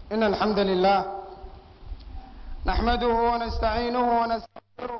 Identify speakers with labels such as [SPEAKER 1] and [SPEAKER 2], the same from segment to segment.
[SPEAKER 1] إن الحمد لله نحمده ونستعينه ونستغفره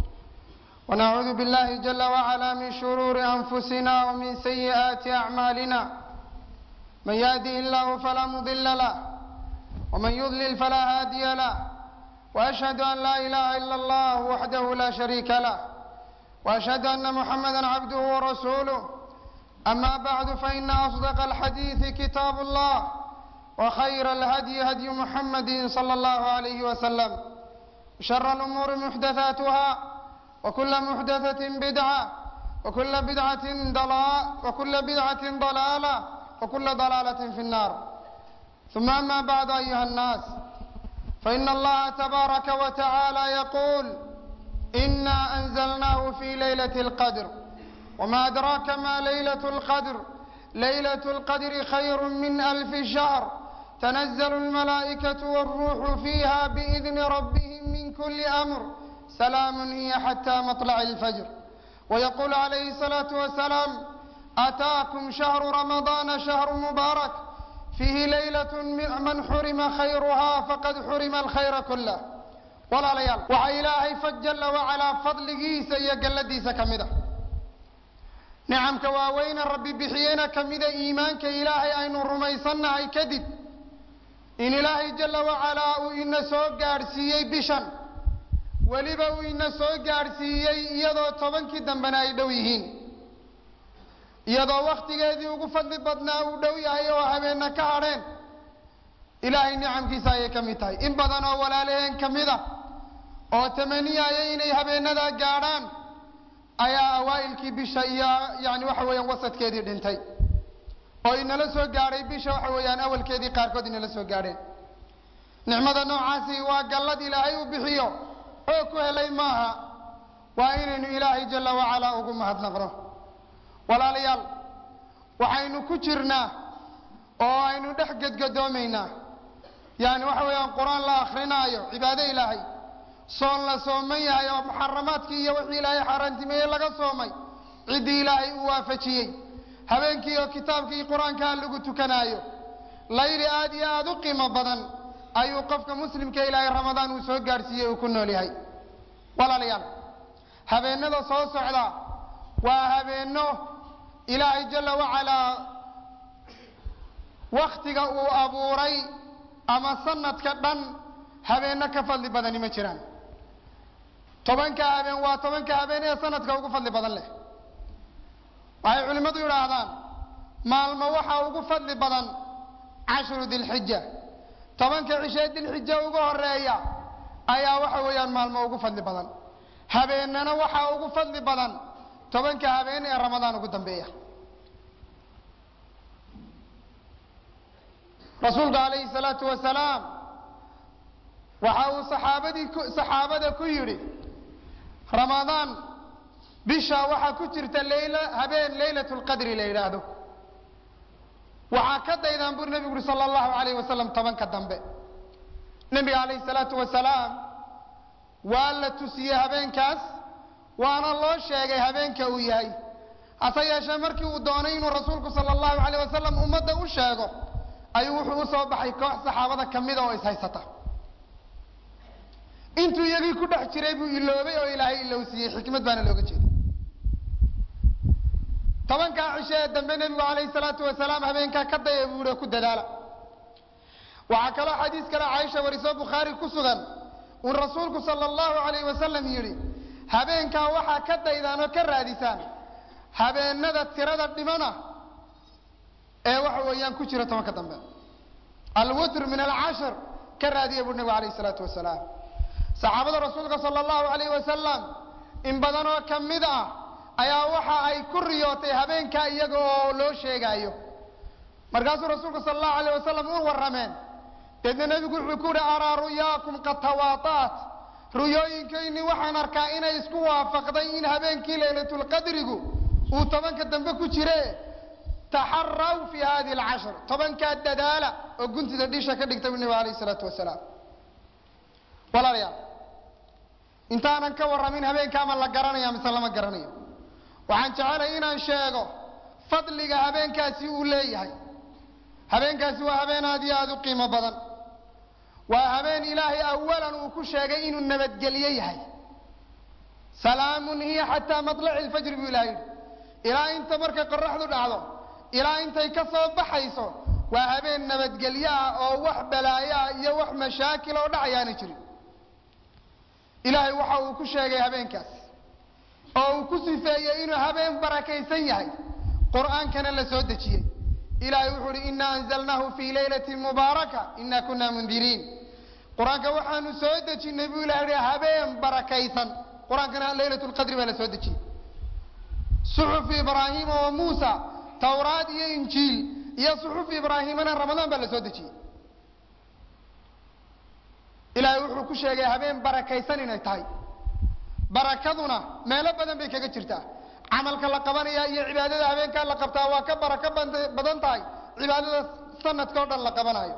[SPEAKER 1] ونعوذ بالله جل وعلا من شرور أنفسنا ومن سيئات أعمالنا من يهده الله فلا مضل له ومن يضلل فلا هادي له وأشهد أن لا إله إلا الله وحده لا شريك له وأشهد أن محمدا عبده ورسوله أما بعد فإن أصدق الحديث كتاب الله وخير الهدي هدي محمد صلى الله عليه وسلم شر الأمور محدثاتها وكل محدثة بدعة وكل بدعة ضلال وكل بدعة ضلالة وكل ضلالة في النار ثم أما بعد أيها الناس فإن الله تبارك وتعالى يقول إنا أنزلناه في ليلة القدر وما أدراك ما ليلة القدر ليلة القدر خير من ألف شهر تنزل الملائكة والروح فيها بإذن ربهم من كل أمر سلام هي حتى مطلع الفجر ويقول عليه الصلاة والسلام أتاكم شهر رمضان شهر مبارك فيه ليلة من حرم خيرها فقد حرم الخير كله walaalayaal waxaa ilaahay fa jalla wacalaa fadligiisa iyo galladiisa ka mid a nicamka waaweyne rabbi bixiyeyna ka mida iimaanka ilaahay aynu rumaysannahay kadib in ilaahay jalla wacalaa uu ina soo gaadhsiiyey bishan weliba uu ina soo gaadhsiiyey iyadoo tobankii dambena ay dhow yihiin iyadoo wakhtigeedii ugu fadli badnaa uu dhow yahay oo habeenna ka hadheen ilaahay nicamkiisa ayay ka mid tahay in badan oo walaalaheen ka mid a oo tamaniyaya inay habeenadaa gaadhaan ayaa awaa'ilkii bisha iyo yani waxa weeyaan wasadkeedii dhintay oo inala soo gaadhay bisha waxa weeyaan awalkeedii qaarkood inala soo gaadheen nicmada noocaasi waa gallad ilaahay u bixiyo oo ku helay maaha waa inaynu ilaahay jalla wacalaa ugu mahadnaqno walaalayaal waxaynu ku jirnaa oo aynu dhex gedgadoomaynaa yani waxa weeyaan qur-aan la akrinaayo cibaado ilaahay soon la sooman yahay oo muxaramaadkii iyo wixii ilaahay xaaraantimeeyey laga soomay ciddii ilaahay uu waafajiyey habeenkii oo kitaabkii qur-aankaa lagu tukanaayo layli aad iyo aada u qiimo badan ayuu qofka muslimka ilaahay ramadaan uu soo gaadhsiiyey uu ku nool yahay walaalayaal habeenada soo socda waa habeenno ilaahay jalla wacalaa waktiga uu abuuray ama sanadka dhan habeenno ka fadli badani ma jiraan tobanka habeen waa tobanka habeen ee sanadka ugu fadli badan leh waxay culimmadu yidhaahdaan maalmo waxaa ugu fadli badan cashru dilxija tobanka cishee dilxija uga horeeya ayaa waxa weeyaan maalmo ugu fadli badan habeennana waxaa ugu fadli badan tobanka habeen ee ramadaan ugu dambeeya rasuulku calayhi salaatu wasalaam waxa uu saxaabadii saxaabada ku yidhi ramadaan bisha waxaa ku jirta leyla habeen leylatu lqadri la yidhaahdo waxaa ka daydaan buri nebigu uhi sala allahu alayh wasalam tobanka dambe nebiga calayhi salaatu wasalaam waa la tusiyey habeenkaas waana loo sheegay habeenka uu yahay hase yeeshee markii uu doonay inuu rasuulku sala allahu alayh wasalam ummadda u sheego ayuu wuxuu u soo baxay koox saxaabada ka mida oo ishaysata intuu iyagii ku dhex jiray buu iloobay oo ilaahay ilowsiiyey xikmad baana looga jeeda tobankaa cisho ee dambe nebigu calayhi salaatu wasalaam habeenkaa ka daya buu ihi ku dadaala waxaa kaloo xadiis kale caaisha warisoo bukhaari ku sugan uu rasuulku sala allahu alayh wasalam yidhi habeenkaa waxaa ka daydaan oo ka raadisaan habeenada tirada dhimana ee waxa weeyaan ku jira tobanka dambe alwitr min alcashir ka raadiya buu nebigu alayh isalaatu wasalaam saxaabada rasuulka sala allahu alayh wasalam in badan oo ka mid ah ayaa waxa ay ku riyootay habeenkaa iyaga oo loo sheegaayo markaasuu rasuulku sala allahu alayh wasalam u warrameen deedna nebigu wuxuu ku yihi araa ruyaakum qad tawaataat ruyooyinkayni waxaan arkaa inay isku waafaqday in habeenkii laylatulqadrigu uu tobanka dambe ku jire taxaraw fi hadihi alcashr tobankaa dadaala oo guntida dhisha ka dhigta bu nebigu alayh isalaatu wasalaam walaalayaal intaanan ka warramin habeenkaama la garanaya mise lama garanayo waxaan jecelay inaan sheego fadliga habeenkaasi uu leeyahay habeenkaasi waa habeen aad iyo aada u qiimo badan waa habeen ilaahay awalan uu ku sheegay inuu nabadgelyo yahay salaamun hiya xataa maطlaci lfajri buu ilahay yidhi ilaa inta markay qoraxdu dhacdo ilaa intay ka soo baxayso waa habeen nabadgelyo ah oo wax balaayo ah iyo wax mashaakil oo dhacayaana jirin ilaahay waxa uu ku sheegay habeenkaas oo uu ku sifeeyey inuu habeen barakaysan yahay qur'aankana la soo dejiyey ilahay wuxuu uhi ina anzalnaahu fii laylati mubaaraka ina kuna mundiriin qur-aanka waxaanu soo dejinay buu ilahay hi habeen barakaysan qur-aankana laylat lqadri baa la soo dejiyey suxufi ibraahiima wa muusa tawraad iyo injiil iyo suxufi ibraahimana ramadaan baa la soo dejiyey ilaahay wuxuu ku sheegay habeen barakaysan inay tahay barakaduna meelo badan bay kaga jirtaa camalka la qabanaya iyo cibaadada habeenkaa la qabtaa waa ka barako badan tahay cibaadada sanadka o dhan la qabanayo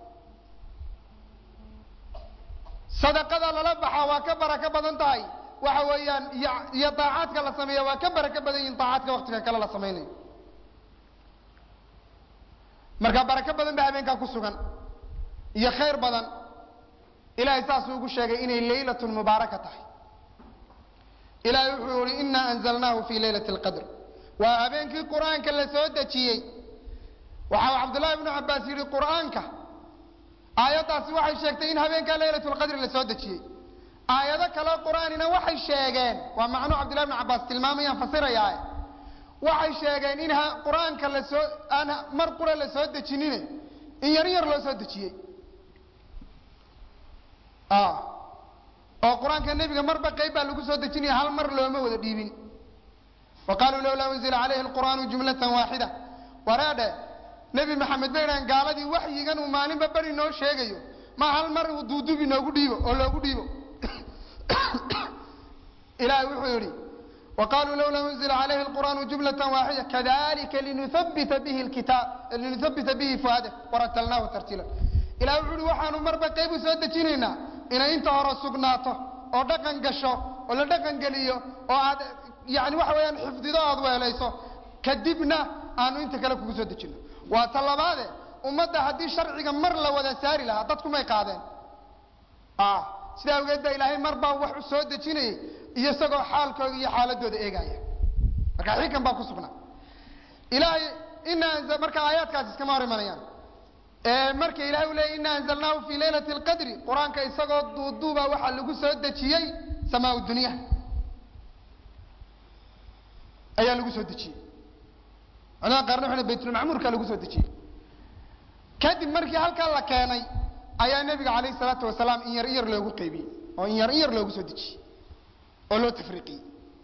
[SPEAKER 1] sadaqada lala baxa waa ka barako badan tahay waxa weeyaan iyo daacaadka la sameeya waa ka barako badan yihin daacaadka waktiga kale la samaynayo marka barako badan ba habeenkaa ku sugan iyo khayr badan ilahay saasuu ugu sheegay inay laylat mubaaraka tahay ilahay wuxuu yihi ina anzalnaahu fi laylati lqadr waa habeenkii qur'aanka la soo dejiyey waxa cabdullahi ibnu cabaas yidhi qur'aanka aayaddaasi waxay sheegtay in habeenkaa laylat lqadri la soo dejiyey aayado kaleo qur'aanina waxay sheegeen waa macnuu cabdillahi ibnu cabaas tilmaamayaan fasirayaa waxay sheegeen in qur-aanka lasoo aan mar qura la soo dejinine in yar yar loo soo dejiyey oo qur-aanka nebiga marba qayb baa lagu soo dejinaya hal mar looma wada dhiibin wa qaluu lowlaa unzila calayhi lqur'aanu jumlatan waaxida wareedhe nebi maxamed bay dhahan gaaladii waxyigan uu maalinba beri noo sheegayo ma hal mar uu duudubi noogu dhiibo oo loogu dhiibo ilahay wuxuu yidhi wa qaluu lowlaa unzila calayhi lqur'aanu jumlatan waaxida kadalika linuhabita bihi lkitaab linuhabita bihi fuadak waratalnaahu tartiila ilahay wuxuu yihi waxaanu marba qayb u soo dejinaynaa inay inta hore sugnaato oo dhaqan gasho oo la dhaqan geliyo oo aad yani waxa weeyaan xifdido aad weelayso kadibna aanu inta kale kugu soo dejino waa ta labaade ummadda haddii sharciga mar la wada saari lahaa dadkumay qaadeen sidaa awgeed baa ilaahay mar baa wax u soo dejinayay iyo isagoo xaalkooda iyo xaaladooda eegaya marka xikan baa ku sugnaa ilahay ina marka aayaadkaas iskama hor imanayaan marka ilahay u leeyay ina anzalnaahu fi laylati lqadri qur-aanka isagoo duuduuba waxaa lagu soo dejiyey samaa dunya ayaa lagu soo dejiyey culamada qaarna waxay baytulmacmuurka lagu soo dejiyey kadib markii halkaa la keenay ayaa nebiga calayhi salaatu wasalaam in yar in yar loogu qaybiyey oo in yar in yar loogu soo dejiyey oo loo tafriiqiyey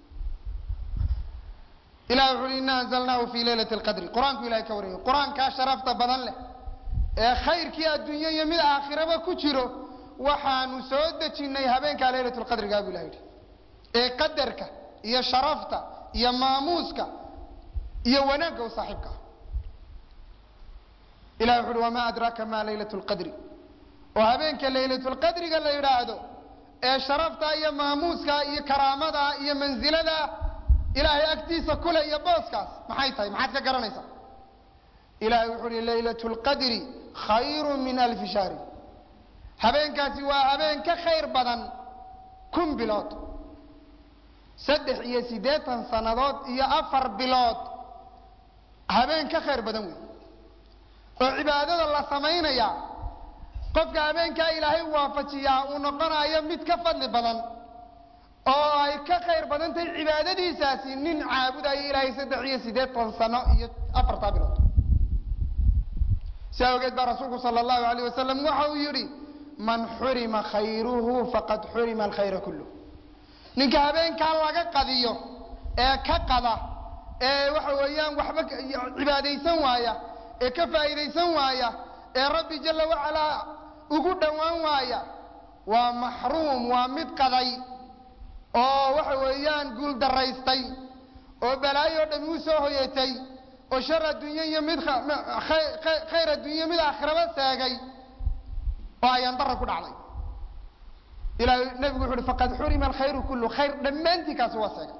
[SPEAKER 1] ilahi wuxu uhi ina anzalnaahu fi laylati lqadri qur-aanku ilahay ka wariyay qur-aankaa sharafta badan leh ee khayrkii adduunye iyo mid aakhiraba ku jiro waxaanu soo dejinnay habeenkaa laylat lqadrigaa bu ilah yidhi ee qadarka iyo sharafta iyo maamuuska iyo wanaagga u saaxiibka ah ilahi wuxu uhi wamaa adraaka ma laylat lqadri oo habeenka laylatulqadriga la yidhaahdo ee sharafta iyo maamuuska iyo karaamada iyo mansilada ilaahay agtiisa kule iyo booskaas maxay tahay maxaad ka garanaysaa ilahay wuxuu uhi laylat lqadri khayru min alfi shahri habeenkaasi waa habeen ka khayr badan kun bilood saddex iyo siddeetan sannadood iyo afar bilood habeen ka khayr badan wey oo cibaadada la samaynaya qofka habeenkaa ilaahay waafajiyaa uu noqonayo mid ka fadli badan oo ay ka khayr badan tahay cibaadadiisaasi nin caabudayo ilaahay saddex iyo siddeetan sano iyo afartaa bilood si awgeed baa rasuulku sala allahu alayh wasalam waxa uu yidhi man xurima khayruhu faqad xurima alkhayra kulluh ninka habeenkaa laga qadiyo ee ka qada ee waxa weeyaan waxba cibaadaysan waaya ee ka faa'iidaysan waaya ee rabbi jala wacalaa ugu dhowaan waaya waa maxruum waa mid qaday oo waxa weeyaan guul daraystay oo balaayo o dhami u soo hoyatay oo shar adduunye iyo mid khayr adduunye mid aakhiraba seegay oo ayaan dara ku dhacday ilahay nebigu wuxu uhi faqad xurima alkhayru kullu khayr dhammaantii kaasi waa seegay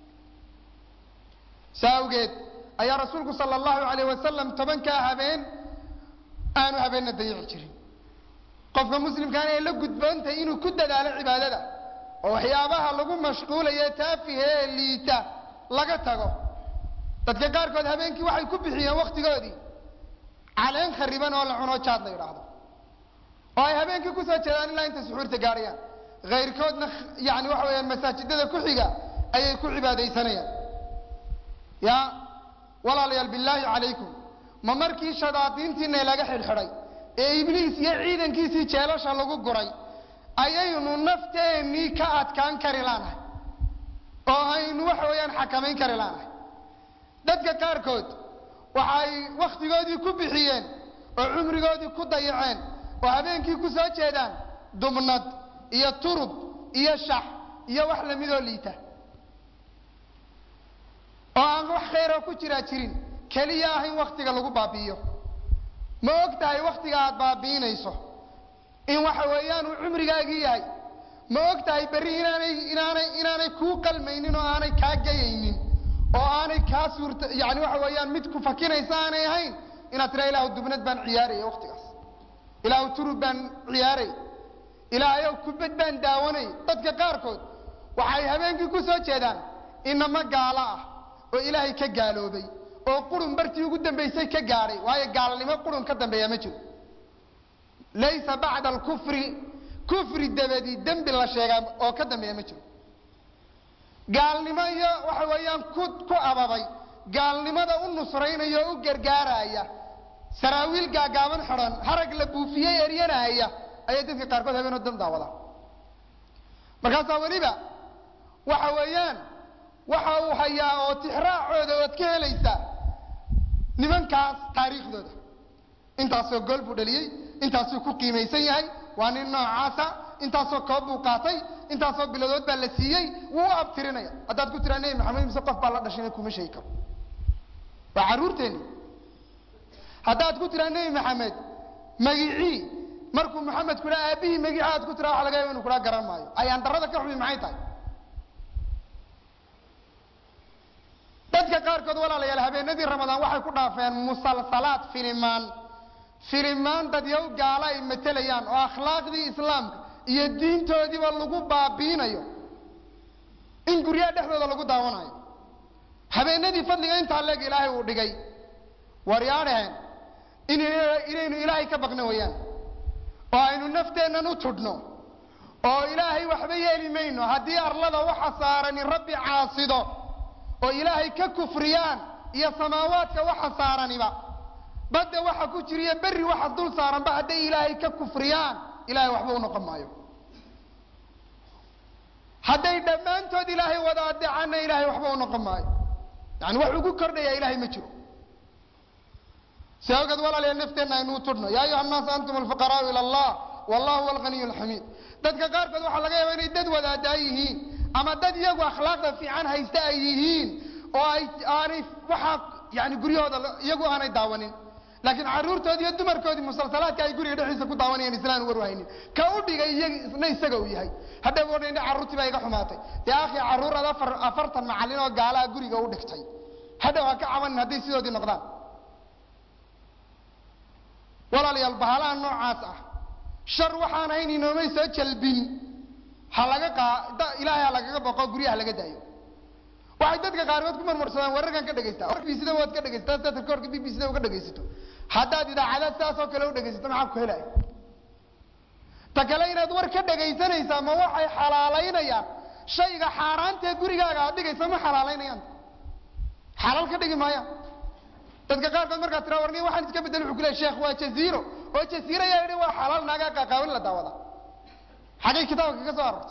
[SPEAKER 1] saa awgeed ayaa rasuulku sala allahu alayh wasalam tobankaa habeen aanu habeenna dayici jirin qofka muslimkaana ay la gudboontahay inuu ku dadaalo cibaadada oo waxyaabaha lagu mashquulayo taafihe ee liita laga tago dadka qaarkood habeenkii waxay ku bixiyeen wakhtigoodii caleen khariban oo la cuno jaad la yidhaahdo oo ay habeenkii kusoo jeedaan ilaa intay suxuurta gaadhayaan kayrkoodna yani waxa weeyaan masaajidada ku xiga ayay ku cibaadaysanayaan ya walaalayaal billaahi calaykum ma markii shadaadiintiina laga xidhxidhay ee ibliis iyo ciidankiisii jeelasha lagu guray ayaynu nafteennii ka adkaan kari laanahay oo aynu waxa weeyaan xakamayn kari laanahay dadka qaarkood waxay wakhtigoodii ku bixiyeen oo cumrigoodii ku dayaceen oo habeenkii ku soo jeedaan dubnad iyo turub iyo shax iyo wax lamidoo liita oo aan wax khayroo ku jiraa jirin keliya ah in wakhtiga lagu baabi'iyo ma og tahay wakhtiga aad baabi'inayso in waxa weeyaan uu cumrigaagii yahay ma og tahay berri inaanay inaanay inaanay kuu qalmaynin oo aanay kaa gayaynin oo aanay kaa suurta yani waxa weeyaan mid ku fakinaysa aanay ahayn inaad tiraa ilaahu dubnad baan ciyaaraya wakhtigaas ilaahu turub baan ciyaaray ilaahayow kubad baan daawanay dadka qaarkood waxay habeenkii ku soo jeedaan inama gaalo ah oo ilaahay ka gaaloobay oo qurun bartii ugu dambaysay ka gaadhay waayo gaalnimo qurun ka dambeeya ma jiro laysa bacda alkufri kufri dabadii dembi la sheegaa oo ka dambeeya ma jiro gaalnimo iyo waxa weeyaan ku ku ababay gaalnimada u nusraynaya oo u gargaaraya saraawiil gaagaaban xidhan harag la buufiyey eryanaya ayay dadka qaarkood habeenoo dam daawada markaasaa weliba waxa weeyaan waxa uu hayaa oo tixraacooda ood ka helaysaa nimankaas taariikhdooda intaasoo gool buu dhaliyey intaasuu ku qiimaysan yahay waa nin noocaasa intaasoo koob buu qaatay intaasoo biladood baa la siiyey wuu u abtirinaya haddaad ku tiraa nebi maxamed mise qof baa la dhashayna kuma sheegi karo waa carruurteenni haddaad ku tiraa nebi maxamed magicii markuu maxamed kudhaa aabbihii magici aad ku tiraa waxa laga yaba inu kudhaa garan maayo ayaan darrada ka xumi maxay tahay dadka qaarkood walaalayaal habeenadii ramadaan waxay ku dhaafeen musalsalaad filimaan filimaan dadyow gaala ay matelayaan oo akhlaaqdii islaamka iyo diintoodiiba lagu baabiinayo in guryaha dhexdooda lagu daawanayo habeenadii fadliga intaa leeg ilaahay uu dhigay waryaadhaheen in inaynu ilaahay ka baqno wayaan oo aynu nafteennan u tudhno oo ilaahay waxba yeeli mayno haddii arlada waxa saarani rabbi caasido oo ilaahay ka kufriyaan iyo samaawaadka waxa saaraniba badda waxa ku jiriyo berri waxa dul saaranba hadday ilaahay ka kufriyaan ilahay waxba u noqon maayo hadday dhammaantood ilaahay wada adeecaanna ilaahay waxba u noqon maayo yani wax ugu kordhaya ilaahay ma jiro si awgeed walaalayaal nafteenna aynu u tudhno yaa ayuha annaas antum alfuqaraau ila allah wallahu huwa alghaniyu alxamiid dadka qaarkood waxaa laga yaaba inay dad wadaadaa yihiin ama dad iyagu akhlaaqda fiican haysta ay yihiin oo ay aanay waxaa yani guryahooda iyagu aanay daawanin laakiin carruurtoodi iyo dumarkoodii musalsalaadka ay guriga dhexdiisa ku daawanayaan islaan war haynin ka u dhigay iyag isna isaga uu yahay haddaba odhan carruurtii baa iga xumaatay dee akhi carruuraad afar afartan macallin oo gaalaha guriga u dhigtay hadhow ha ka cabanin hadday sidoodii noqdaan walaalayaal bahalaha noocaas ah shar waxaan ahayn inoomay soo jalbin ha laga qaa ilaahay ha lagaga boqo guryaha laga daayo waxay dadka qaarkood ku marmarsadaan wararkan ka dhagaystaa b b c da waad ka dhegaysataa sidaad rikoorka b b c da uga dhegaysato haddaad idaacadaad sidaas oo kale u dhegaysato maxaa ku helaya ta kale inaad war ka dhegaysanaysaa ma waxay xalaalaynayaan shayga xaaraantae gurigaaga aad dhigaysa ma xalaalaynayaan xalaal ka dhigi maayaan dadka qaarkood markaad tiraa warni waxaan iska bedel wuxuu ku lehay sheekh waa jaziiro oo jaziiro yaa yidhi waa xalaal naagaa qaaqaawin la daawada xagay kitaabka ka soo arortay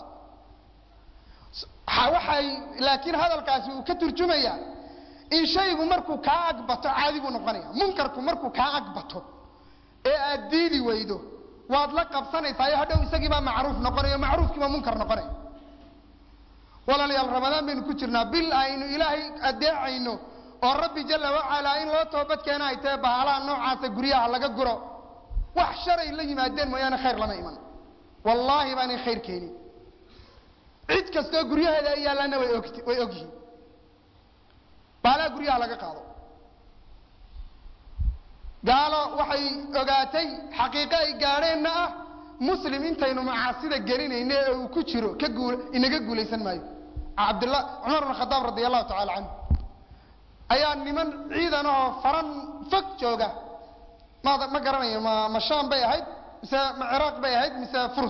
[SPEAKER 1] waxay laakiin hadalkaasi uu ka turjumayaa in shaygu markuu kaa agbato caadi buu noqonaya munkarku markuu kaa agbato ee aad diidi weydo waad la qabsanaysaa iyo hadhow isagii baa macruuf noqonayo macruufkii baa munkar noqonaya walaalayaal ramadaan baynu ku jirnaa bil aynu ilaahay adeecayno oo rabbi jala wacalaa in loo toobad keena ay tahe bahalaha noocaasa guryaha laga guro wax sharay la yimaadeen mooyaane khayr lama iman wallaahi baanay khayr keenin cid kastoo guryaheeda ay yaallaanna way og way og yihiin baalaha guryaha laga qaado gaalo waxay ogaatay xaqiiqo ay gaadheenna ah muslim intaynu macaasida gelinayno ee uu ku jiro ka guul inaga guulaysan maayo cabdullah cumar bn khadaab radi allahu tacala canhu ayaa niman ciidan ahoo faran fog jooga mad ma garanayo ma ma sham bay ahayd mise ma ciraaq bay ahayd mise furus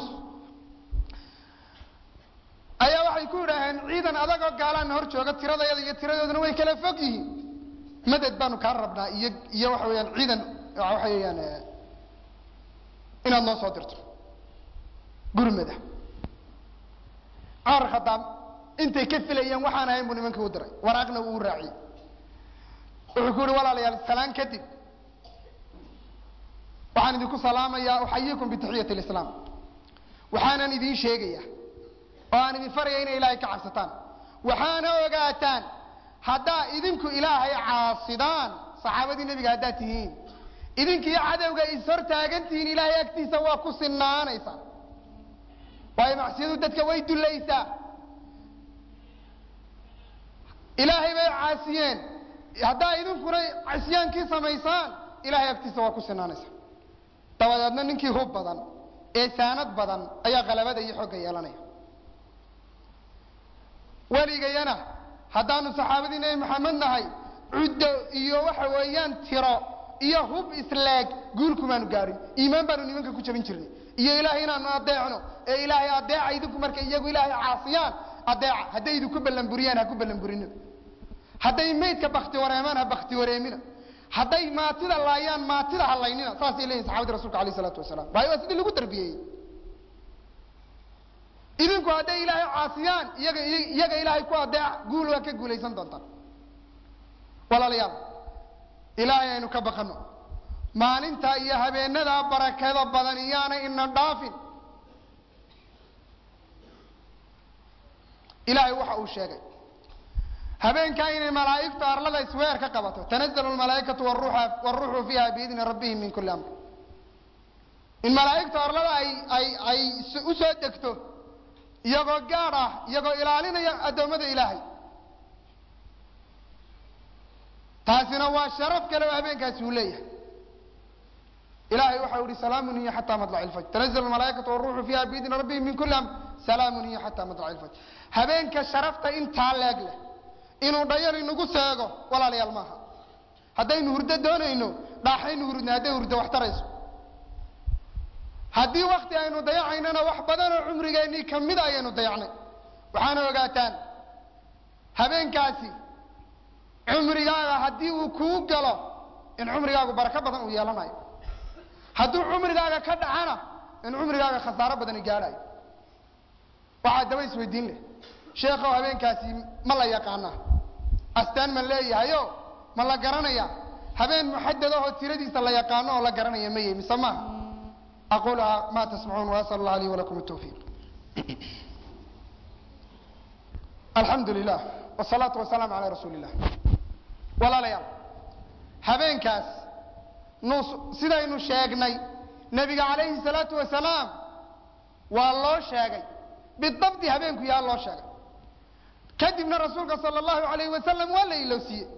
[SPEAKER 1] ayaa waxay ku yidhaaheen ciidan adagoo gaalaana hor jooga tiradayada iyo tiradooduna way kala fog yihiin maded baanu kaa rabnaa iyo iyo waxa weeyaan ciidan waxa weeyaan inaad noo soo dirto gurmada cumar khadaab intay ka filayeen waxaan ahayn buu nimankii u diray waraaqna uu raaciyey wuxuu ku yihi walaalayaal salaan kadib waxaan idinku salaamayaa uxayikum bitaxiyati lislaam waxaanan idiin sheegaya oo aan idin faraya inay ilaahay ka cabsataan waxaana ogaataan haddaa idinku ilaahay caasidaan saxaabadii nebiga haddaad tihiin idinkiiyo cadowga is hor taagan tihiin ilaahay agtiisa waa ku sinaanaysaan waayo macsiyadu dadka way dullaysaa ilaahay bay caasiyeen haddaa idinkuna cisyaankii samaysaan ilahay agtiisa waa ku sinaanaysaan dabadeedna ninkii hub badan ee saanad badan ayaa qalabada iyo xogga yeelanaya weligayana haddaanu saxaabadii nebi maxamed nahay cuddo iyo waxa weeyaan tiro iyo hub isleeg guulkumaanu gaadhin iimaan baanu nimanka ku jabin jirnay iyo ilaahay inaanu adeecno ee ilaahay adeeca idinku markay iyagu ilaahay caasiyaan adeeca hadday idinku ballanburiyaan ha ku ballanburinina hadday maydka bakti wareemaan ha bakti wareemina hadday maatida laayaan maatida halaynina saasay leeyihin saxabadii rasulka alayh isalaatu wasalaam waayo waa sidii lagu tarbiyeeyey idinku hadday ilaahay caasiyaan iyaga iyaga ilaahay ku adeeca guul waa ka guulaysan doontaan walaalayaal ilaahay aynu ka baqano maalinta iyo habeenadaa barakada badan iyaanay ina dhaafin ilaahay waxa uu sheegay habeenkaa inay malaa'igtu arlada isweer ka qabato tanazalu lmalaaikatu wruuxu fiiha biidni rabbihim min kuli amr in malaa'igtu arlada ay ay ay u soo degto iyagoo gaadh ah iyagoo ilaalinaya addoommada ilaahay taasina waa sharaf kale oo habeenkaasi uu leeyahay ilahay waxau ihi salaamun hiya xataa madlaci lfajr tanazalu lmalaaikatu wruuxu fiiha biidni rabbihim min kuli amr salaamun hiya xataa madlaci lfajr habeenka sharafta intaa leeg leh inuu dhayar inagu seego walaalayaal maaha haddaynu hurdo doonayno dhaaxaynu hurudna hadday hurdo wax tarayso haddii wakti aynu dayacaynana wax badanoo cumrigeennii kamida ayaynu dayacnay waxaana ogaataan habeenkaasi cumrigaaga haddii uu kuu galo in cumrigaagu barako badan uu yeelanayo hadduu cumrigaaga ka dhacana in cumrigaaga khasaaro badani gaadhayo waxaa daba isweydiin leh sheekhow habeenkaasi ma la yaqaanaa astaan ma leeyahayo ma la garanaya habeen muxadadahoo tiradiisa la yaqaano oo la garanaya ma yahy mise maaha aquluhaa ma tasmacuun waasal allah lii walakum tawfiiq alxamdu lilah wsalaatu wasalaamu calaa rasuuli illah walaalayaal habeenkaas nus sidaynu sheegnay nebiga calayhi salaatu wasalaam waa loo sheegay bidabdi habeenku yaa loo sheegay kadibna rasuulka sala allahu alayh wasalam waa la ilowsiiyey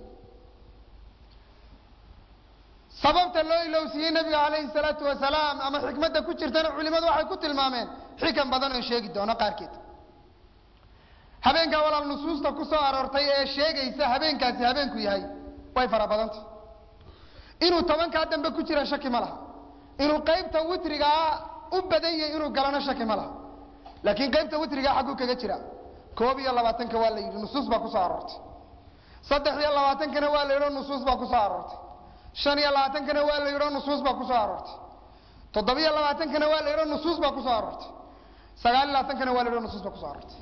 [SPEAKER 1] sababta loo ilowsiiyey nabiga calayhi salaatu wasalaam ama xikmadda ku jirtana culimadu waxay ku tilmaameen xikan badan oon sheegi doono qaarkeed habeenkaa walaal nusuusta ku soo aroortay ee sheegaysa habeenkaasi habeenku yahay way fara badantay inuu tobankaa dambe ku jira shaki ma laha inuu qaybta witrigaa u badan yahay inuu galana shaki ma laha laakiin qaybta witrigaa xagguu kaga jira koob iyo labaatanka waa la yidhi nusuus baa kusoo aroortay saddex iyo labaatankana waa la yidhi nusuus baa kusoo aroortay shan iyo labaatankana waa la yidhi nusuus baa kusoo aroortay toddobiyo labaatankana waa la yidhi nusuus baa kusoo aroortay sagaal iyo labaatankana waa la yidhi nusuus baa kusoo aroortay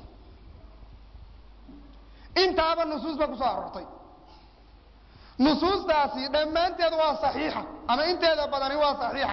[SPEAKER 1] intaaba nusuus baa kusoo aroortay nusuustaasi dhammaanteed waa saxiixa ama inteeda badani waa saxiixa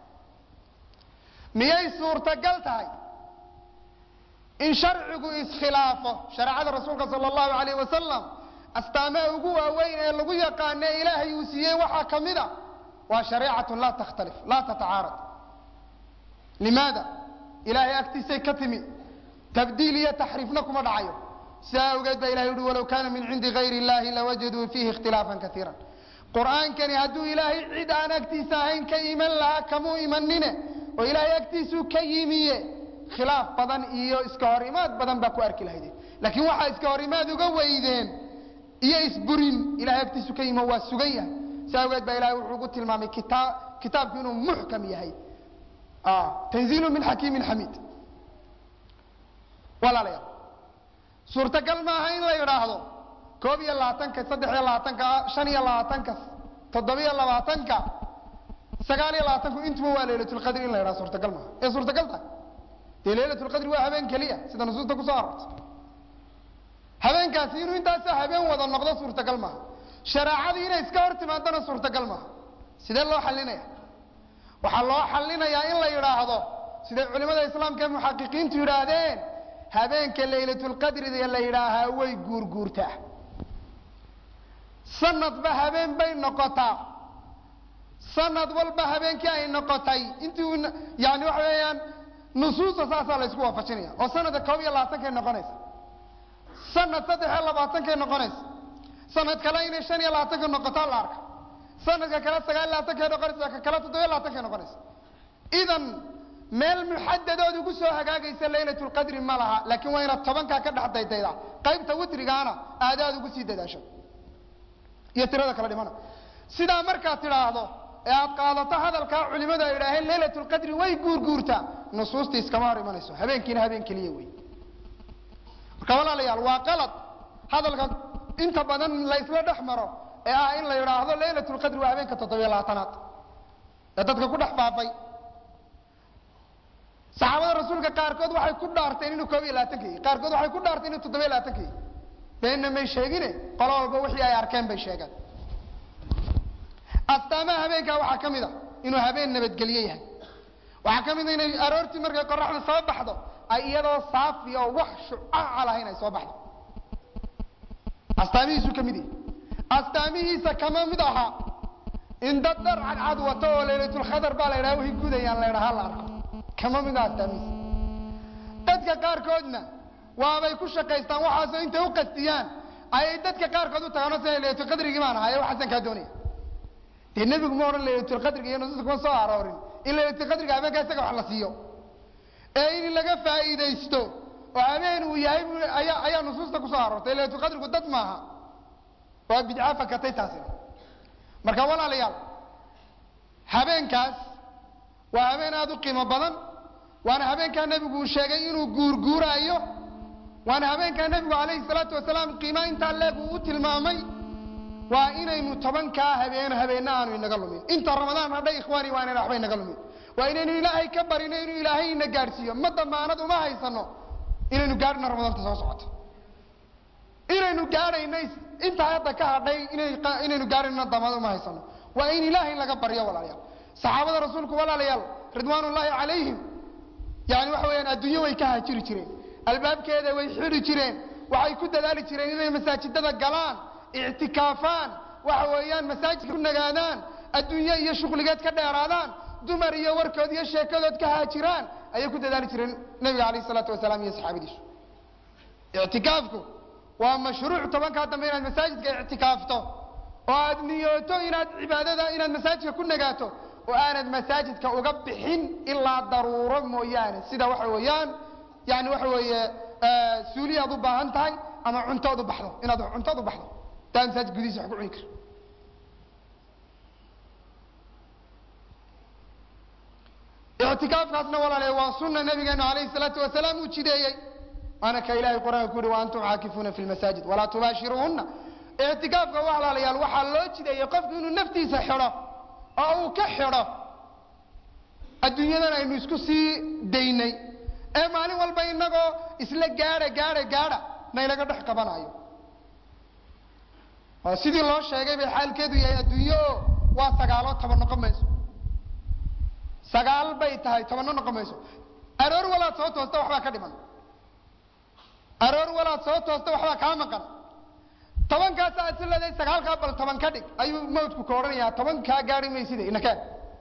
[SPEAKER 1] miyay suurtagal tahay in sharcigu iskhilaafo shareecada rasuulka sala allahu alayh wasalam astaamaha ugu waaweyn ee lagu yaqaano ee ilaahay uu siiyey waxaa ka mid a waa shareecatun laa takhtalif laa tatacaarad limaada ilaahay agtiisay ka timi tabdiil iyo taxriifna kuma dhacayo sidaa awgeed baa ilahay uhi walow kaana min cindi gayri illahi lawajaduu fiihi ikhtilaafan kaiira qur'aankani hadduu ilaahay cid aan agtiisa ahayn ka iman lahaa kamuu imanine oo ilaahay agtiisuu ka yimiye khilaaf badan iyo iska hor imaad badan baa ku arki lahaydeen laakiin waxaa iska hor imaad uga weydeen iyo isburin ilahay agtiisu ka yimo waa sugan yahay si awgeed baa ilahay wuxuu ugu tilmaamay kitaa kitaabku inuu muxkam yahay tanziilu min xakiimin xamiid walaalayaal suurtagal maaha in la yidhaahdo koob iyo labaatanka saddex iyo labaatanka shan iyo labaatanka toddobiyo labaatanka sagaal iyo labaatanku intuba waa laylatulqadri in la yidhahdo suurtagal maaha ee suurtagal tahay dee laylatulqadri waa habeen keliya sida nusuusta kusoo arortay habeenkaasi inuu intaasa habeen wada noqdo suurtagal maaha shareecadii inay iska hor timaadana suurtagal maaha sidee loo xalinaya waxaa loo xalinayaa in la yidhaahdo siday culimada islaamka ee muxaqiqiintu yidhaahdeen habeenka laylatulqadrida la yidhaahaa way guurguurtaa sanadba habeen bay noqotaa sanad walba habeenkii ay noqotay intii yani waxa weeyaan nusuusta saasaa la ysku waafajinaya oo sanadka koob iyo labaatankay noqonaysa sanad saddex iyo labaatankay noqonaysa sanad kale inay shan iyo labaatanka noqotaa la arka sanadka kale sagaal iyo labatankay noqonaysa ka kale toddobiyo labatankay noqonaysa idan meel muxadadood ugu soo hagaagaysa laylatulqadri ma laha laakiin waa inaad tobankaa ka dhex daydayda qaybta witrigaana aadaad ugu sii dadaasho iyo tirada kala dhimana sidaa markaad tidhaahdo ee aad qaadato hadalkaa culimadu ay idhaaheen laylatulqadri way guurguurtaa nusuustii iskama hor imanayso habeenkiina habeen keliya wey marka walaalayaal waa qalad hadalka inta badan laysla dhex maro ee ah in la yidhaahdo laylatulqadri waa habeenka toddobiyo labaatanaad ee dadka ku dhex faafay saxaabada rasuulka qaarkood waxay ku dhaarteen inuu koob iyo labaatanka yahy qaarkood waxay ku dhaarteen inuu toddobiyo labaatanka yahy beenna may sheegine qolo walba wixii ay arkeen bay sheegeen astaamaha habeenkaa waxaa ka mid a inuu habeen nabadgelye yahay waxaa ka mid a inay aroortii markay qoraxda soo baxdo ay iyadoo saafi oo wax shucaca lahayn ay soo baxdo astaamihiisuu ka mid yahay astaamihiisa kama mid ahaa in dad dhar cadcad wato oo laylatulkhadar baa la ydhaha way gudayaan la ydhaha la arko kama mid aha astaamihiisa dadka qaarkoodna waabay ku shaqaystaan waxaasoo intay u qastiyaan ayay dadka qaarkood u tagaano sida laylatulqadrigii baan ahaye waxaasan kaa doonaya dee nebigu ma odhan laylatulqadriga iyo nusuusta kuma soo aroorin in laylatulqadriga habeenkaa isaga wax la siiyo ee in laga faa'iidaysto oo habeen uu yahay bu ayaa ayaa nusuusta kusoo aroortay laylatulqadrigu dad maaha waa bidca fakatay taasina marka walaalayaal habeenkaas waa habeen aada u qiimo badan waana habeenkaa nebigu uu sheegay inuu guurguuraayo waana habeenkaa nebigu calayhi salaatu wasalaam qiima intaa leeg uu u tilmaamay waa inaynu tobankaa habeen habeenna aanu inaga lumin inta ramadaan hadhay ikhwaani waa inayna waxba inaga lumin waa inaynu ilaahay ka barino inuu ilaahay ina gaadhsiiyo ma damaanad uma haysano inaynu gaadhino ramadaanta soo socoto inaynu gaadhayno intaa hadda ka hadhay inaynu gaadhayno damaanad uma haysano waa in ilaahay laga baryo walaalayaal saxaabada rasuulku walaalayaal ridwaan ullaahi calayhim yani waxa weeyaan adduunyo way ka hajiri jireen albaabkeeda way xidhi jireen waxay ku dadaali jireen inay masaajidada galaan ictikaafaan waxa weeyaan masaajidka ku nagaadaan adduunyo iyo shuqligeed ka dheeraadaan dumar iyo warkood iyo sheekadood ka haajiraan ayay ku dadaali jireen nebiga calayh isalaatu wasalaam iyo saxaabadiisu ictikaafku waa mashruuc tobankaa dambe inaad masaajidka ictikaafto oo aad niyooto inaad cibaadada inaad masaajidka ku nagaato oo aanad masaajidka uga bixin ilaa daruuro mooyaane sida waxa weeyaan yani waxa weeye suuli aad u baahan tahay ama cuntood u baxdo inaad cuntood u baxdo taa masaajid gudihiisa wax ku cuni kara ictikaafkaasna walaalae waa sunna nabigeenu alayhi salaatu wasalaam uu jideeyey waana ka ilahay qur-aanka ku yihi wa antum caakifuuna fi lmasaajid walaa tubaashiruuhuna ictikaafka walaalayaal waxaa loo jideeyey qofku inuu naftiisa xidho oo uu ka xidho adduunyadan aynu isku sii daynay ee maalin walba inagoo isla gaadha gaadha gaadha naylaga dhex qabanayo oo sidii loo sheegay bay xaalkeedu yahay adduunyo oo waa sagaaloo toban noqon mayso sagaal bay tahay tobanno noqon mayso aroor walaad soo toosta waxbaa ka dhiman aroor walaad soo toosta waxbaa kaa maqan tobankaas aad si leedahay sagaalkaa bal toban ka dhig ayuu mawdku ka odhanayaa toban kaa gaari mayside inakee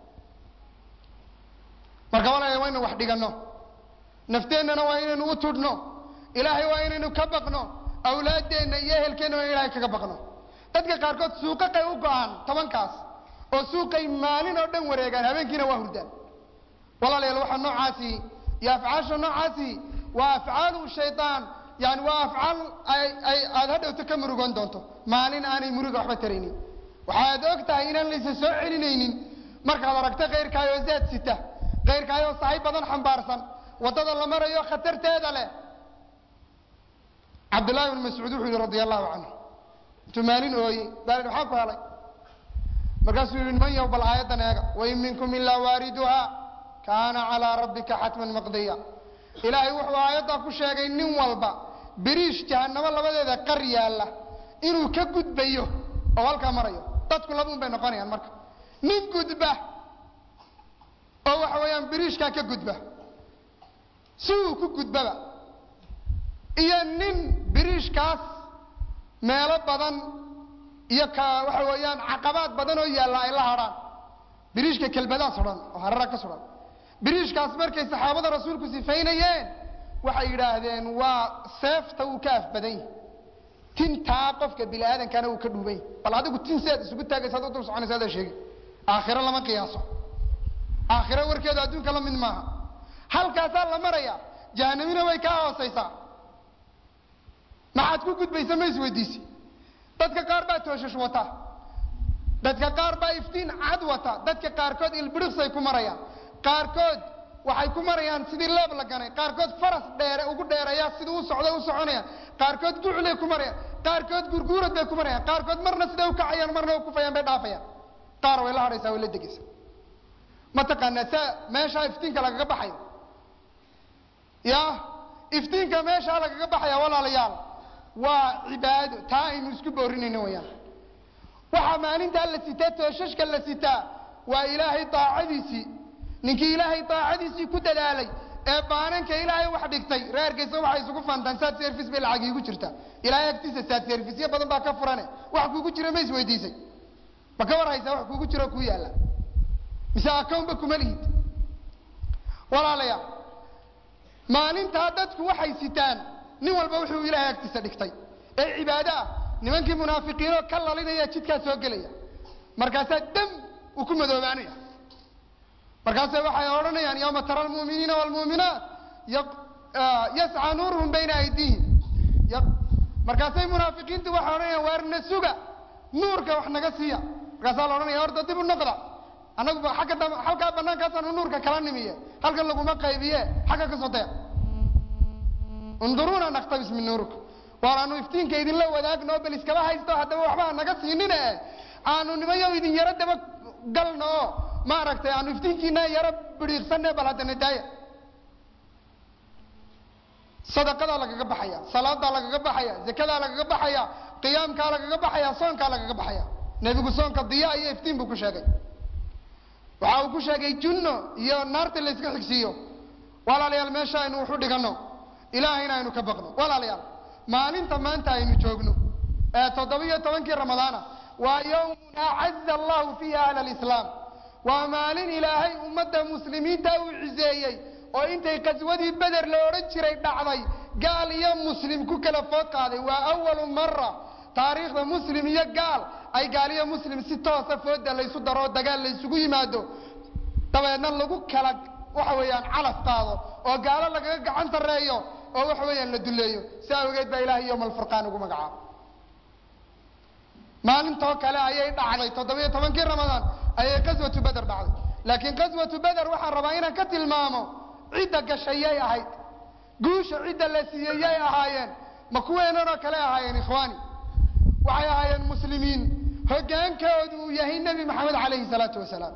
[SPEAKER 1] marka walaala waa inaynu wax dhiganno nafteennana waa inaynu u tudhno ilaahay waa inaynu ka baqno awlaaddeenna iyo ehelkeenna waa in ilahay kaga baqno dadka qaarkood suuqaqay u go-aan tobankaas oo suuqay maalin oo dhan wareegaan habeenkiina waa hurdaan walaalayaal waxaa noocaasi iyo afcaasha noocaasi waa afcaalu shaydaan yani waa afcaal ay aada hadhowto ka murugoon doonto maalin aanay muruga waxba taraynin waxaad og tahay inaan laysa soo celinaynin markaad aragto kayrkaayoo zaad sita kayrkaayoo sahay badan xambaarsan waddada la marayo khatarteeda leh cabdullahi bn mascuud wuxuu yihi radia allahu canhu intuu maalin ooyey baa maxaa ku helay markaasuu yihi man yow bal aayaddan eega wain minkum ilaa waariduha kaana calaa rabbika xatman maqdiya ilaahay wuxuu aayaddaa ku sheegay nin walba biriish jahanamo labadeeda qar yaalla inuu ka gudbayo oo halkaa marayo dadku labuun bay noqonayaan marka nin gudba oo waxa weeyaan biriishkaa ka gudba si uu ku gudbaba iyo nin biriishkaas meelo badan iyo ka waxa weeyaan caqabaad badan oo yaalla ay la hadhaan biriishka kelbadaa sudhan oo harara ka sudhan biriishkaas markay saxaabada rasuulku sifaynayeen waxay yidhaahdeen waa seefta uu ka afbadan yahi tintaa qofka bini aadankana uu ka dhuuban yahi bal adigu tin seed isugu taagaysa ad u dul soconaysa adaa sheegi aakhiro lama qiyaaso aakhiro warkeedu adduunka la mid maaha halkaasaa la maraya jahanamina way kaa hoosaysaa maxaad ku gudbaysa ma isweydiisi dadka qaar baa tooshash wata dadka qaar baa iftiin cad wata dadka qaarkood ilbiriqsay ku marayaan qaarkood waxay ku marayaan sidii leeb la ganay qaarkood faras dheere ugu dheeraya sidii u socda u soconayaan qaarkood guclay ku marayaan qaarkood gurguurad bay ku marayaan qaarkood marna siday u kacayaan marna u kufayaan bay dhaafayaan qaar way la hadhaysaa way la degaysaa mataqaanaa saa meeshaa iftiinka lagaga baxayo ya iftiinka meeshaa lagaga baxaya walaalayaal waa cibaado taa aynu isku boorinayno wayaan waxaa maalintaa la sitaa tooshashka la sitaa waa ilaahay daacadiisii ninkii ilaahay daacadiisii ku dadaalay ee baananka ilaahay wax dhigtay reerkaysa waxay isugu fantaan saad service bay lacag iigu jirtaa ilaahay agtiisa saad serviceyo badan baa ka furane wax kuugu jira ma isweydiisay ma ka war haysaa wax kuugu jiro kuu yaalla mise akownba kuma lihid walaalayaal maalintaa dadku waxay sitaan nin walba wuxuu ilaahay agtiisa dhigtay ee cibaado ah nimankii munaafiqiinoo ka lalinaya jidkaa soo gelaya markaasaa dam uu ku madoobaanaya markaase waxay odhanayaan yawma tara almu'miniina waalmu'minaat yascaa nuuruhum bayna aydiihim markaasay munaafiqiintu waxay odhanayaan waarna suga nuurka wax naga siiya markaasaa la odhanaya horta dib u noqda annagu agga dam halkaa banaankaasaan nuurka kala nimiye halkan laguma qaybiye xagga ka soo daya unduruuna naktabis min nuurika waar aanu iftiinka idinla wadaagno bal iskaba haysto haddaba waxba naga siinine aanu nimayo idin yaro daba galno oo maaragtay aanu iftiinkiina yaro bidhiiqsane bal haddana daaya sadaqadaa lagaga baxaya salaadaa lagaga baxaya zakadaa lagaga baxaya qiyaamkaa lagaga baxaya soonkaa lagaga baxaya nebigu soonka diya iyo iftiin buu ku sheegay waxa uu ku sheegay junno iyo naarta la yska xigsiiyo walaalayaal meesha aynu waxu dhiganno ilaahayna aynu ka baqno walaalayaal maalinta maanta aynu joogno ee toddobiyo tobankii ramadaana waa yawmun acaza allahu fiiha ahla alislaam waa maalin ilaahay ummadda muslimiinta uu ciseeyey oo intay qaswadii beder la odhan jiray dhacday gaal iyo muslim ku kala food qaaday waa awalu mara taariikhda muslim iyo gaal ay gaal iyo muslim si toosa fooda laysu daro oo dagaal laysugu yimaado dabeedna lagu kala waxa weeyaan calaf qaado oo gaalo lagaga gacan tareeyo oo waxa weeyaan la duleeyo si awgeed baa ilahay yowma alfurqaan ugu magacaabo maalintoo kale ayay dhacday toddobiyo tobankii ramadaan ayay qaswatu beder dhacday laakiin qaswatu beder waxaan rabaa inaan ka tilmaamo cidda gashayay ahayd guusha cidda la siiyey yay ahaayeen ma kuweenanoo kale ahaayeen ikhwaani waxay ahaayeen muslimiin hoggaankoodu uu yahay nebi maxamed calayhi salaatu wasalaam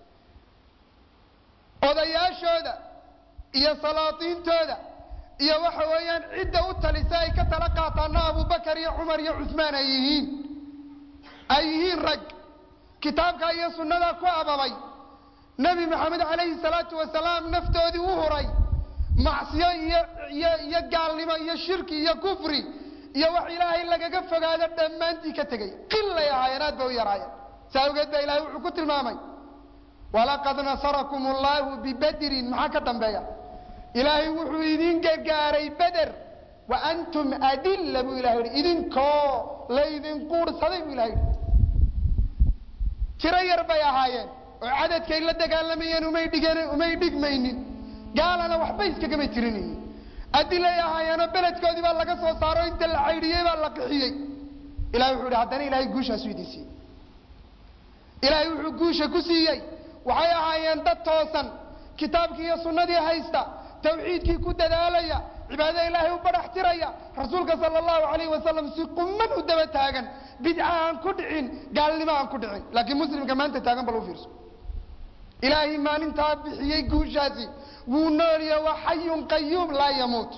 [SPEAKER 1] odayaashooda iyo salaatiintooda iyo waxa weeyaan cidda u talisa ay ka tala qaataana abubakar iyo cumar iyo cusmaan ay yihiin ay yihiin rag kitaabka iyo sunnadaa ku ababay nebi maxamed calayhi salaatu wasalaam naftoodii u huray macsiyo iyo iyo iyo gaalnimo iyo shirki iyo kufri iyo wax ilaahay lagaga fogaado dhammaantii ka tegay qilay ahaayeen aad ba u yaraayeen saa awgeed baa ilahay wuxuu ku tilmaamay walaqad nasarakum allahu bibedrin maxaa ka dambeeya ilaahay wuxuu idin gargaaray beder wa antum adilla buu ilahay yihi idinkoo laydin quurhsaday buu ilahay yihi tiro yar bay ahaayeen oo cadadkay la dagaalamayeen umay dhigan umay dhigmaynin gaalana waxba iskagamay tirinaynin adilay ahaayeenoo beledkoodii baa laga soo saaro inta la caydhiyey baa la qixiyey ilahay wuxuu ihi haddana ilaahay guushaasu idin siiyey ilaahay wuxuu guusha ku siiyey waxay ahaayeen dad toosan kitaabkii iyo sunnadii haysta tawxiidkii ku dadaalaya cibaadada ilaahay u badhax tiraya rasuulka sala allahu alayhi wasalam si quman u daba taagan bidca aan ku dhicin gaalnimo aan ku dhicin laakiin muslimka maanta taagan bal u fiirso ilaahay maalintaa bixiyey guushaasi wuu noolya waa xayun qayuum laa yamuut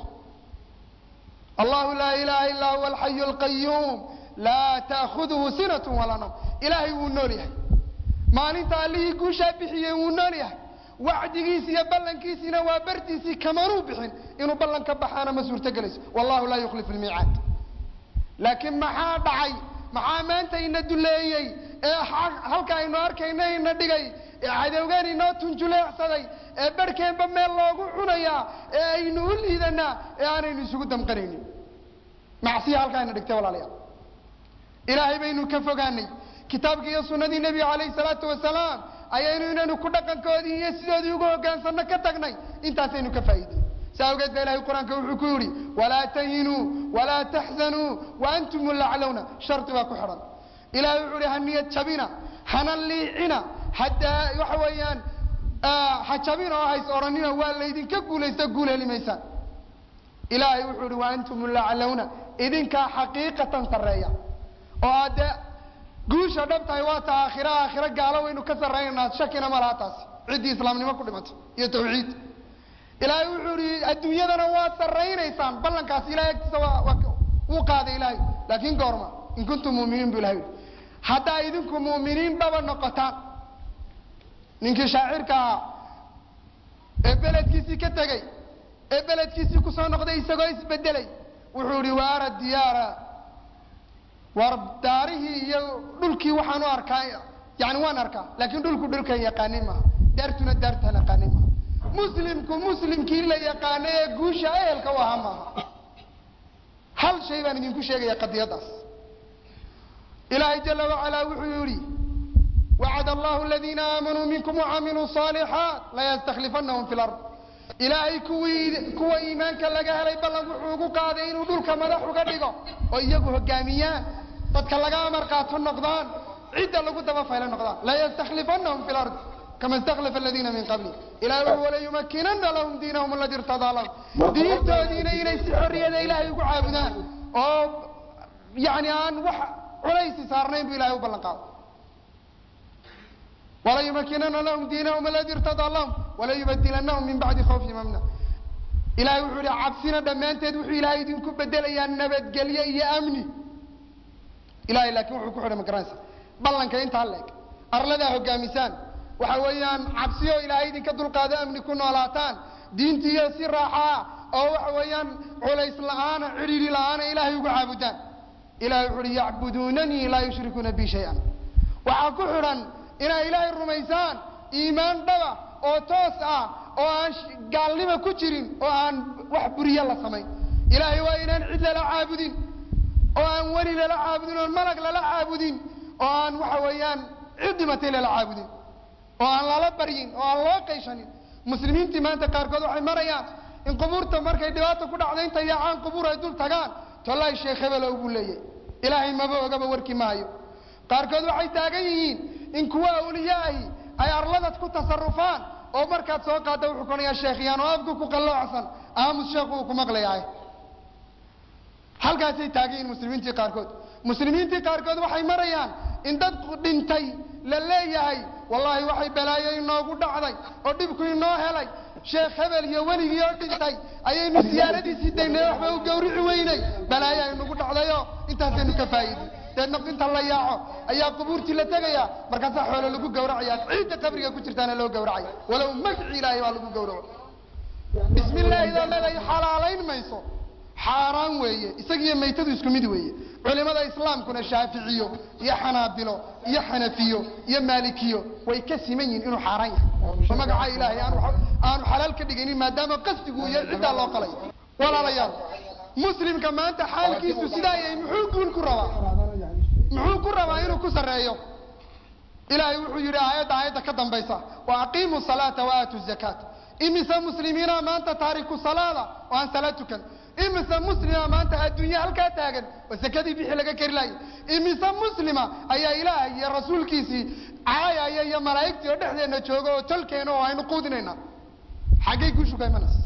[SPEAKER 1] allahu laa ilaha illaa huwa alxayu alqayuum laa ta'khuduhu sinatu walaa nawm ilaahay wuu nool yahay maalinta allihii guushaa bixiyey wuu nool yahay wacdigiisi iyo ballankiisiina waa bartiisii kamanuu bixin inuu ballan ka baxaana ma suurto gelayso wallahu laa yukhlifu lmiicaad laakiin maxaa dhacay maxaa maanta ina duleeyey ee halka aynu arkayna ina dhigay ee cadowgan inoo tunjuleecsaday ee barhkeenba meel loogu cunayaa ee aynu u liidanaa ee aanaynu isugu damqanaynin macsiya halkaa ina dhigtay walaalayaal ilaahay baynu ka fogaanay kitaabkii iyo sunnadii nebiga calayhi salaatu wasalaam ayaynu inaynu ku dhaqankoodii iyo sidoodii ugu hoggaansanno ka tagnay intaasaynu ka faa'iidey saa awgeed ba ilahay qur-aanka wuxuu ku yidhi walaa tahinuu walaa taxzanuu wa antum laclowna shardi baa ku xidhan ilahay wuxuu ihi ha niyad jabina hana liicina haddaa waxa weeyaan ha jabina oo hays odhanina waa laydinka guulaysta guul heli maysaan ilaahay wuxuu ihi wa antum laclowna idinkaa xaqiiqatan sarreeya oo haddee guusha dhab tahay waa ta aakhira aakhiro gaalo waynu ka sarraynaynaa shakina ma laha taasi ciddii islaamnimo ku dhimatay iyo tawxiid ilaahay wuxuu ihi adduunyadana waa sarraynaysaan ballankaasi ilahay agtiisa waa waa wuu qaaday ilaahay laakiin goorma in kuntum mu'miniin bu ilahay yihi haddaa idinku mu'miniin dhaba noqotaan ninkii shaacirka ahaa ee beledkiisii ka tegey ee beledkiisii kusoo noqday isagoo isbedelay wuxuu ihi waara diyaara war daarihii iyo dhulkii waxaan u arkaa yani waan arkaa laakiin dhulku dhulkan yaqaanin maaha daartuna daartaan yaqaanin maaha muslimku muslimkii la yaqaana ee guusha ehelka u ahaa maaha hal shay baan idinku sheegaya qadiyadaas ilaahay jala wacalaa wuxuu yihi wacad allahu aladiina aamanuu minkum wacamiluu صaalixaat layastaklifanahum fi lard ilaahay kuwii kuwa iimaanka laga helay ballan wuxuu ugu qaaday inuu dhulka madax uga dhigo oo iyagu hogaamiyaan dadka laga amar qaato noqdaan cidda lagu daba faylo noqdaan layastaklifanahum fi lard kama istakhlafa aladiina min qabli ilahay wuxuu walayumakinana lahum diinahum aladi irtadaa lahum diintoodiina inay si xorriyada ilaahay ugu caabudaan oo yani aan wax culaysi saarnayn bu ilahay u ballan qaado walayumakinana lahum diinahum aladi irtadaa lahum walayubadilanahum min bacdi khawfihim amna ilahay wuxuu ihi cabsina dhammaanteed wuxuu ilaahay idinku bedelayaa nabadgelyo iyo amni ilahay laakiin wuxuu ku xidhay magaranaysa ballanka intaa leeg arladaa hogaamisaan waxa weeyaan cabsiyo ilaahay idinka dulqaado amni ku noolaataan diintiiyo si raaxaa oo waxa weeyaan culays la-aana cidhiiri la-aana ilaahay ugu caabudaan ilahay wuxu uhi yacbuduunanii laa yushrikuuna bi shay-an waxaa ku xidhan inay ilaahay rumaysaan iimaan dhaba oo toos ah oo aan gaalnimo ku jirin oo aan wax buriye la samayn ilaahay waa inaan cid lala caabudin oo aan weli lala caabudin oon malag lala caabudin oo aan waxa weeyaan cid dhimatay lala caabudin oo aan lala baryin oo aan loo qayshanin muslimiintii maanta qaarkood waxay marayaan in qubuurta markay dhibaata ku dhacda inta yaacaan qubuur ay dul tagaan tollaay sheekh hebelow buu leeyahy ilaahay maba ogaba warkii maayo qaarkood waxay taagan yihiin in kuwa awliye ahi ay arladad ku tasarufaan oo markaad soo qaadda wuxuu konayaa sheekhyaan oo afku ku qalloocsan aamus sheekhu uu ku maqlayahay halkaasay taagan yihiin muslimiintii qaarkood muslimiintii qaarkood waxay marayaan in dad dhintay la leeyahay wallaahi waxay balaayo inoogu dhacday oo dhibku inoo helay sheekh hebel iyo weligii oo dhintay ayaynu siyaaradiisii daynay waxba u gawrici weynay balaayo aynugu dhacdayo intaasaynu ka faa'iidin deedna inta la yaaco ayaa qubuurtii la tegaya markaasaa xoolo lagu gawracaya ciidda qabriga ku jirtaana loo gawracaya walow magci ilaahay baa lagu gawraco bismi illaahi daa leedahay xalaalayn mayso xaaraan weeye isagiiyo maytadu isku mid weeye culimada islaamkuna shaaficiyo iyo xanaabilo iyo xanafiyo iyo maalikiyo way ka siman yihiin inuu xaaraan yahay oo magaca ilaahay aanu aanu xalaal ka dhigaynin maadaama qasdigu iyo ciddaa loo qalay walaalayaal muslimka maanta xaalkiisu sidaa yahay muxuu guul ku rabaa muxuu ku rabaa inuu ku sarreeyo ilaahay wuxuu yidhi aayadda aayadda ka dambaysa wa aqiimu salaata wa aatu zakaat imise muslimiina maanta taariku salaada oo aan salaad tukan imise muslima maanta adduunye halkaa taagan oo sakadii bixi laga kari laayay imise muslima ayaa ilaahay iyo rasuulkiisii caayaya iyo malaa'igtii oo dhexdeenna jooga oo tolkeena oo aynu quudinayna xaggay guushu ka imanaysa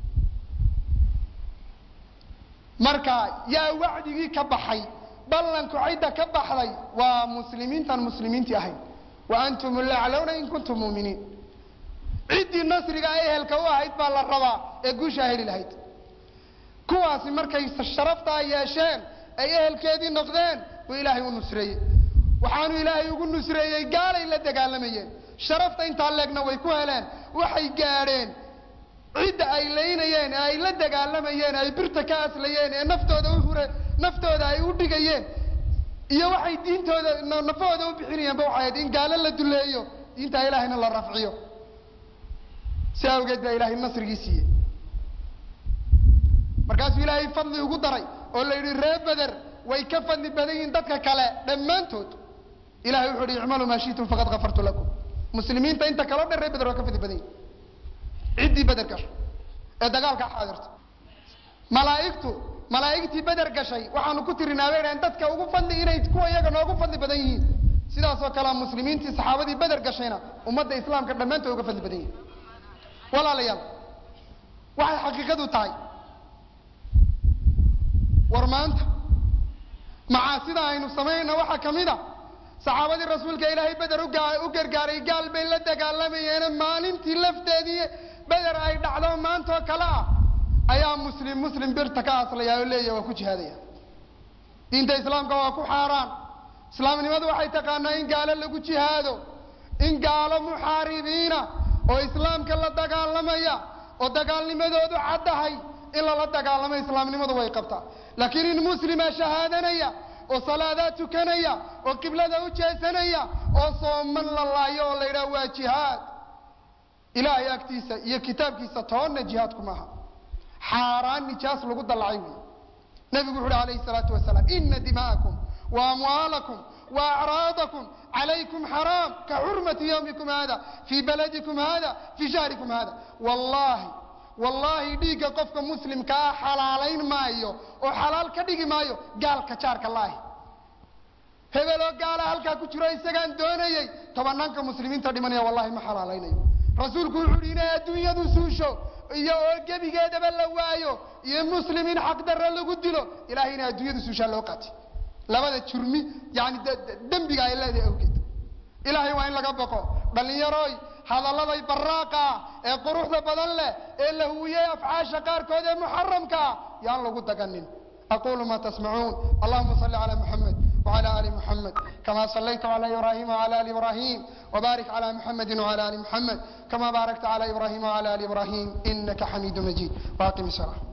[SPEAKER 1] marka yaa wacdigii ka baxay ballanku cidda ka baxday waa muslimiintaan muslimiintii ahayn wa antum laclowna in kuntum muuminiin ciddii nasriga ehelka u ahayd baa la rabaa ee guushaa heli lahayd kuwaasi markay sharaftaa yeesheen ay ehelkeedii noqdeen buu ilaahay u nusreeyey waxaanu ilaahay ugu nusreeyey gaalay la dagaalamayeen sharafta intaa leegna way ku heleen waxay gaadheen cidda ay laynayeen ee ay la dagaalamayeen ay birta ka aslayeen ee naftooda u hure naftooda ay u dhigayeen iyo waxay diintooda nafahooda u bixinayeenba waxay ahayd in gaalo la duleeyo diintaa ilaahayna la rafciyo si awgeed baa ilaahay nasrigii siiyey markaasuu ilaahay fadli ugu daray oo la yidhi ree beder way ka fadli badan yihiin dadka kale dhammaantood ilahay wuxuu yihi icmaluu maa shiitum faqad kafartu lakum muslimiinta inta kaleo dhan ree beder waa ka fadli badan yihin ciddii beder gashay ee dagaalka xaadirta malaa'igtu malaa'igtii beder gashay waxaanu ku tirinaa bay dhahen dadka ugu fadli inay kuwa iyaga noogu fadli badan yihiin sidaasoo kalea muslimiintii saxaabadii beder gashayna ummadda islaamka dhammaantood uga fadli badan yihin walaalayaal waxay xaqiiqadu tahay war maanta macaasida aynu samaynayna waxaa ka mid a saxaabadii rasuulka ilaahay beder u gargaaray gaal bay la dagaalamayeen maalintii lafteedii beder ay dhacdo maantoo kale ah ayaa muslim muslim birta ka aslaya oo leeyahy waa ku jihaadaya diinta islaamka waa ku xaaraan islaamnimadu waxay taqaanaa in gaalo lagu jihaado in gaalo muxaaribiina oo islaamka la dagaalamaya oo dagaalnimadoodu caddahay in lala dagaalamo islaamnimadu way qabtaa laakiin in muslima shahaadanaya oo salaadaa tukanaya oo qiblada u jeesanaya oo sooman la laayo oo la yidhaha waa jihaad ilaahay agtiisa iyo kitaabkiisa toonna jihaadku maaha xaaraan nijaas lagu dallacay wey nebigu wuxu uhi alayhi salaatu wasalaam ina dima'akum wa amwaalakum wa acraadakum calaykum xaraam ka xurmati yawmikum hada fii baladikum hada fii shahrikum hada wallahi wallaahi dhiigga qofka muslimka ah xalaalayn maayo oo xalaal ka dhigi maayo gaalka jaarka laahi hebeloo gaala halkaa ku jiro isagaan doonayey tobanaanka muslimiinta dhimanaya wallahi ma xalaalaynayo rasuulku wuxuu uhi inay adduunyadu suusho iyo oo gebigeedaba la waayo iyo muslim in xaqdarra lagu dilo ilahay inay adduunyadu suushaa loo qaati labada jurmi yani dembiga ay leedahay awgeed ilaahay waa in laga baqo dhallinyaroy hadalladay baraaqa ah ee quruxda badan leh ee la huwiyey afcaasha qaarkood ee muxaramka ah yaan lagu daganin aqulu ma tasmacuun allahuma salli cala muxamed وعلى آل محمد كما صليت على إبراهيم وعلى آل إبراهيم وبارك على محمد وعلى آل محمد كما باركت على إبراهيم وعلى آل إبراهيم إنك حميد مجيد وأقم الصلاة